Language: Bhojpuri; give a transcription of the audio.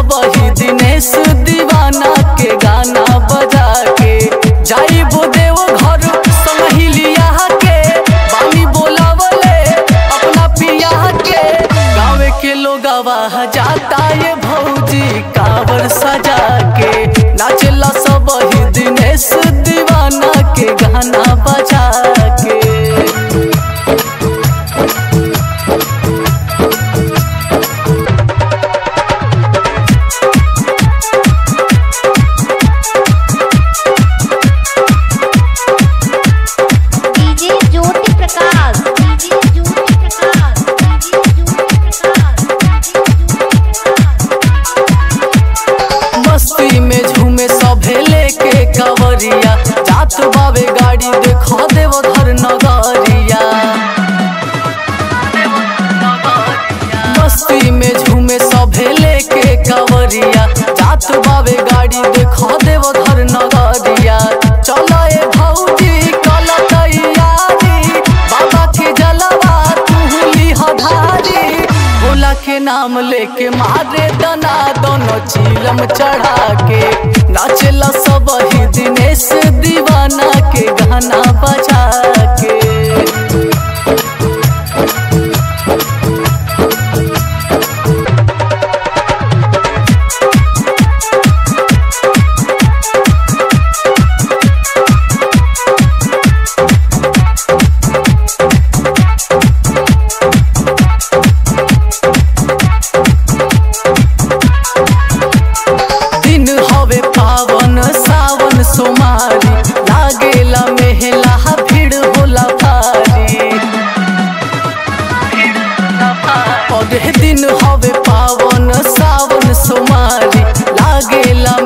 सब ही दिनेश दीवाना के गाना बजा के जाइबो देव घर संगहिलिया के बानी बोलावले अपना पिया के गाँव के लोग जाता ये भौजी कावर सजा के नाचला सब ही दिनेश दीवाना के गाना बजा के DJ Jyoti Prakash DJ Jyoti Prakash DJ Jyoti Prakash मस्ती में झूमे सभे लेके कवरिया जात बावे गाड़ी देखा देव धर नगरिया मस्ती में झूमे सभे लेके कवरिया जात बावे गाड़ी देखा देव धर नगरिया चलो ए भौजी कल तैयारी बाबा के जलवा तू लिह धारी भोला के नाम लेके मारे दना दोनों चीलम चढ़ा के नाचला सब ही दिनेश दीवाना के गाना बजा के दिन हवे पावन सावन सोमारी लागेला मेहला भीड़ होला भारी पौधे दिन हवे पावन सावन सोमारी लागेला